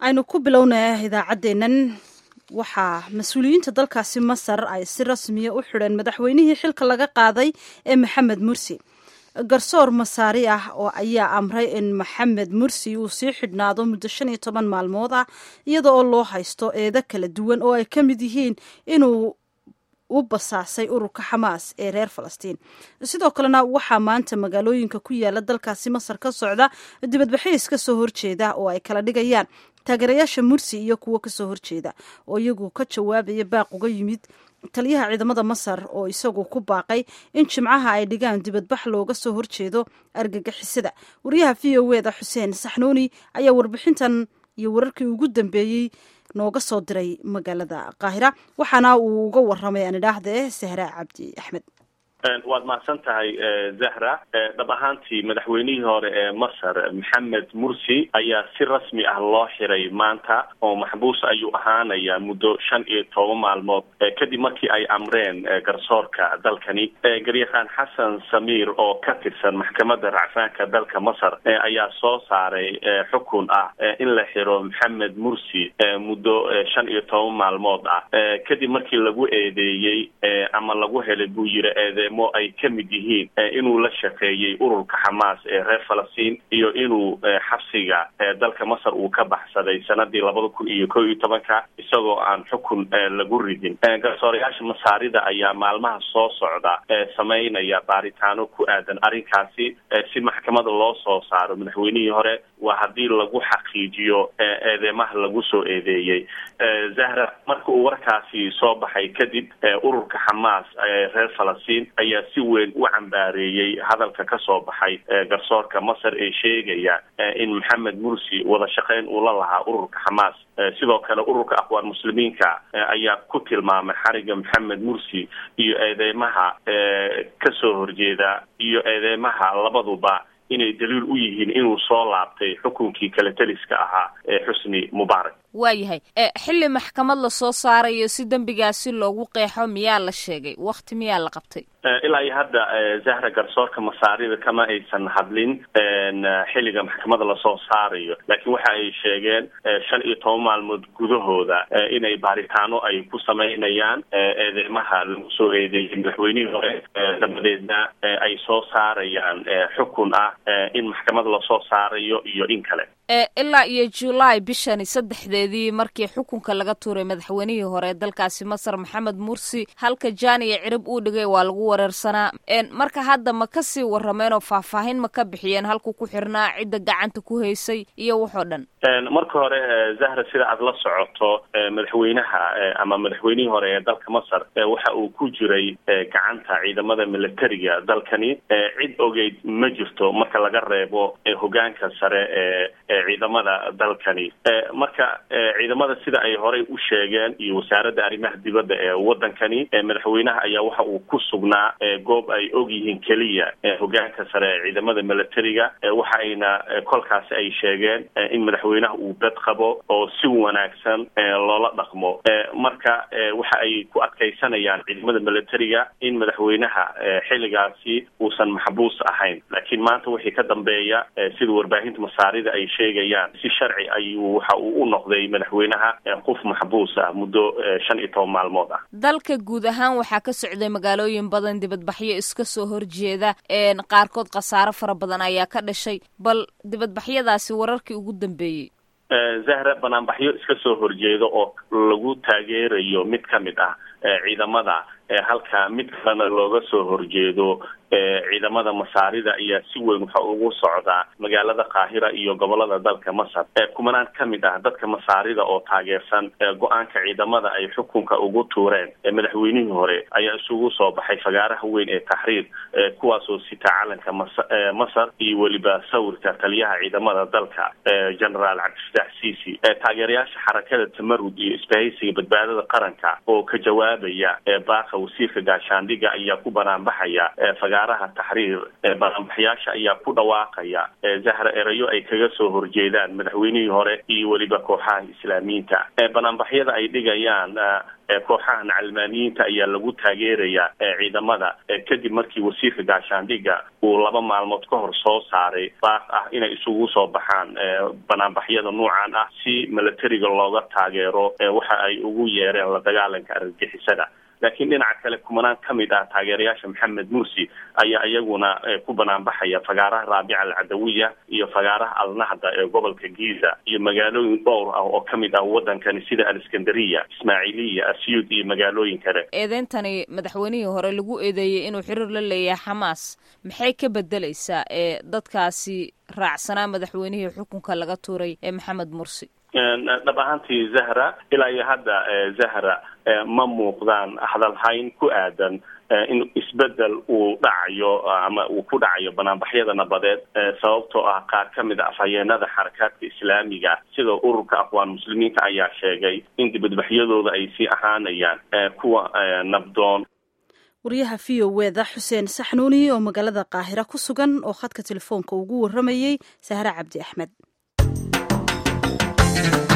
aynu ku bilownaa idaacaddeennan waxaa mas-uuliyiinta dalkaasi masar ay si rasmiya u xidheen madaxweynihii xilka laga qaaday ee maxamed mursi garsoor masaari ah oo ayaa amray in maxamed mursi uu sii xidhnaado muddo shan iyo toban maalmood ah iyada oo loo haysto eedo kala duwan oo ay ka mid yihiin inuu u basaasay ururka xamaas ee reer falastiin sidoo kalena waxaa maanta magaalooyinka ku yaala dalkaasi masar ka socda dibadbaxiis ka soo horjeeda oo ay kala dhigayaan taageerayaasha mursi iyo kuwo kasoo horjeeda oo iyagu ka jawaabaya baaq uga yimid taliyaha ciidamada masar oo isagu ku baaqay in jimcaha ay dhigaan dibadbax looga soo horjeedo argagixisada wariyaha v o eda xuseen saxnuuni ayaa warbixintan iyo wararkii ugu dambeeyey nooga soo diray magaalada qaahira waxaana uu uga waramay aan idhaahde sahra cabdi axmed waad mahadsan tahay zahra dhab ahaantii madaxweynihii hore ee masar maxamed mursi ayaa si rasmi ah loo xiray maanta oo maxbuus ayuu ahaanaya muddo shan iyo toban maalmood kadib markii ay amreen garsoorka dalkani garyaqaan xasan samiir oo ka tirsan maxkamadda racfaanka dalka masar ayaa soo saaray xukun ah in la xiro maxamed mursi muddo shan iyo toban maalmood ah kadib markii lagu eedeeyey ama lagu helay buu yiri eede ay ka mid yihiin inuu la shaqeeyey ururka xamaas ee reer falastiin iyo inuu xabsiga dalka masar uu ka baxsaday sanadii labada kun iyo ko iyo tobanka isagoo aan xukun lagu ridin garsoorayaasha masaarida ayaa maalmaha soo socda samaynaya baaritaano ku aadan arrinkaasi si maxkamada loo soo saaro madaxweynihii hore waa haddii lagu xaqiijiyo eedeymaha lagu soo eedeeyey zahra marka uu warkaasi soo baxay kadib ururka xamaas ee reer falastiin ayaa si weyn u cambaareeyey hadalka ka soo baxay garsoorka masar ee sheegaya in maxamed mursi wada shaqeyn uu la lahaa ururka xamaas sidoo kale ururka aqwaan muslimiinka ayaa ku tilmaamay xariga maxamed mursi iyo eedeymaha kasoo horjeeda iyo eedeymaha labaduba inay daliil u yihiin inuu soo laabtay xukunkii kale teliska ahaa ee xusni mubaarak waayahay xilli maxkamad lasoo saarayo si dembigaasi loogu qeexo miyaa la sheegay wakti miyaa la qabtay ilaa iyo hadda zahra garsoorka masaarida kama aysan hadlin xilliga maxkamada lasoo saarayo laakiin waxa ay sheegeen shan iyo toban maalmood gudahooda inay baaritaano ay ku samaynayaan eedeymaha lagu soo eedeeyay madaxweynihii hore dabadeedna ay soo saarayaan xukun ah in maxkamada lasoo saarayo iyo in kale ilaa iyo julaay bishani saddexdeedii markii xukunka laga tuuray madaxweynihii hore dalkaasi masar maxamed mursi halka jaaniya cirib uu dhigay waa lagu wareersanaa marka hadda ma kasii warameen oo faahfaahin ma ka bixiyeen halkuu ku xirnaa cidda gacanta ku haysay iyo waxoo dhan marka hore zahra sida aad la socoto madaxweynaha ama madaxweynihii hore ee dalka masar waxa uu ku jiray gacanta ciidamada militariga dalkani cid ogeyd ma jirto marka laga reebo hogaanka sare ee ciidamada dalkani marka ciidamada sida ay horey u sheegeen iyo wasaaradda arrimaha dibadda ee wadankani madaxweynaha ayaa waxa uu ku sugnaa goob ay og yihiin keliya hogaanka sare ee ciidamada militariga waxa ayna kolkaasi ay sheegeen in madaxweynaha uu bed qabo oo si wanaagsan loola dhaqmo marka waxa ay ku adkaysanayaan ciidamada militariga in madaxweynaha xilligaasi uusan maxbuus ahayn laakiin maanta wixii ka dambeeya sida warbaahinta masaarida ay sheegayaan si sharci ayuu waxa uu u noqday madaxweynaha qof maxbuus ah muddo shan iyo toban maalmood ah dalka guud ahaan waxaa ka socday magaalooyin badan dibadbaxyo iska soo horjeeda qaarkood khasaaro fara badan ayaa ka dhashay bal dibadbaxyadaasi wararkii ugu dambeeyey zahra banaanbaxyo iska soo horjeeda oo lagu taageerayo mid ka mid ah ciidamada halka mid kalena looga soo horjeedo ciidamada masaarida ayaa si weyn waxa ugu socdaa magaalada qaahira iyo gobolada dalka masar kumanaan ka mid ah dadka masaarida oo taageersan go-aanka ciidamada ay xukunka ugu tuureen madaxweynihii hore ayaa isugu soo baxay fagaaraha weyn ee taxriir kuwaasoo sita calanka masar iyo weliba sawirka taliyaha ciidamada dalka generaal cabdifataax ciisi taageerayaasha xarakada tamarud iyo isbahaysiga badbaadada qaranka oo ka jawaabaya baaqa ku-xigeenka wasiirka gaashaandhiga ayaa ku banaanbaxaya fagaaraha taxriir banaanbaxyaasha ayaa ku dhawaaqaya zahra erayo ay kaga soo horjeedaan madaxweynihii hore iyo weliba kooxaha islaamiyiinta banaanbaxyada ay dhigayaan kooxahan calmaaniyiinta ayaa lagu taageerayaa ciidamada kadib markii wasiirka gaashaandhiga uu laba maalmood ka hor soo saaray baaq ah inay isugu soo baxaan banaanbaxyada nuucan ah si milatariga looga taageero waxa ay ugu yeereen la dagaalanka argagixisada laakiin dhinaca kale kumanaan ka mid ah taageerayaasha maxamed mursi ayaa iyaguna ku banaanbaxaya fagaaraha raabica alcadawiya iyo fagaaraha alnahda ee gobolka giza iyo magaalooyin dhowr ah oo ka mid ah wadankani sida aliskandariya ismaaciiliya asyuud iyo magaalooyin kale eedeyntani madaxweynihii hore lagu eedeeyey inuu xiriir la leeyahay xamaas maxay ka bedeleysaa ee dadkaasi raacsanaa madaxweynihii xukunka laga tuuray ee maxamed mursi dhab ahaantii zahra ilaa iyo hadda zahra ma muuqdaan hadalhayn ku aadan in isbedel uu dhacayo ama uu ku dhacayo banaanbaxyada nabadeed sababtoo ah qaar ka mid a afhayeenada xarakaadka islaamiga sida ururka aqwaan muslimiinta ayaa sheegay in dibadbaxyadooda ay sii ahaanayaan kuwa nabdoon wariyaha v o weda xuseen saxnuuni oo magaalada qaahira ku sugan oo khadka telefoonka ugu waramayey sahre cabdi axmed